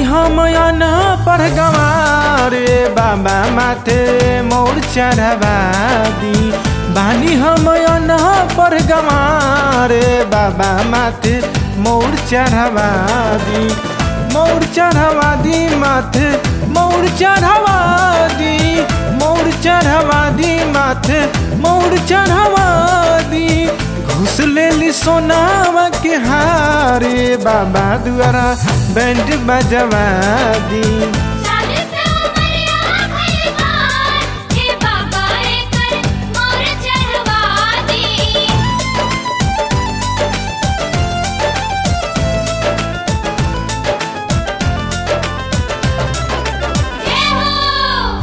हम अना पर गवारे बाबा माथे मोर चढ़वा दी बानी हम अना पर गवारे बाबा माथे मोर चढ़वा दी मोर चढ़वा दी माथे मोर चढ़वा दी मोर चढ़वा दी माथे मोर चढ़वा दी घुस लेली सोनावा के हारे बाबा दुआरा बैंड बजवा दी शादी से उमरिया भइल बार, हे बाबा एकर मोर चढ़वा दी। जय हो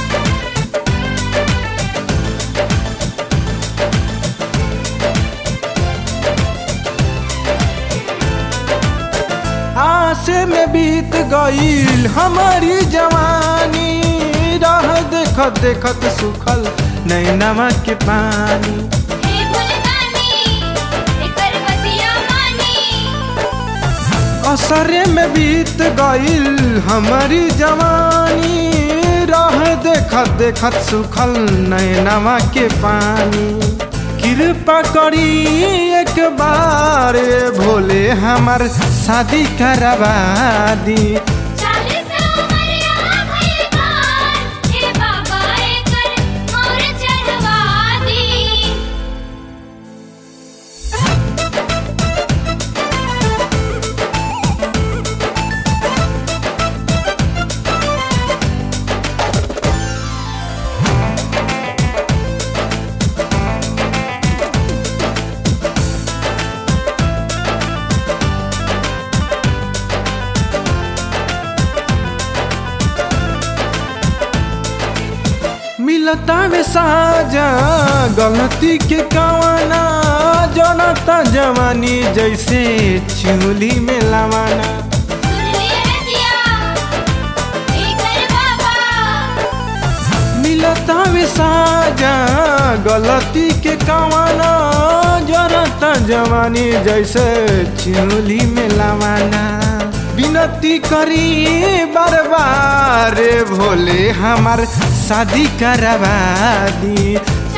आसे में बीत गईल हमारी जवानी राह देखत देखत सुखल नैनवा के पानी हे भुलदानी, एकर बतिया मानी। असरे में बीत गईल हमारी जवानी राह देखत देखत सुखल नैनवा के पानी कृपा करी एक बार भोले हमर शादी करवा दी शादी से उमरिया भइल बार, हे बाबा एकर मोर चढ़वा दी। मिलता वे साजा गलती के कवाना जनता जवानी जैसे चूली में लवाना सुन लिए रजिया, एकर बाबा मिलता वे साजा गलती के कवाना जनता जवानी जैसे चूली में लवाना विनती करी बार बार भोले हमार शादी करवा दी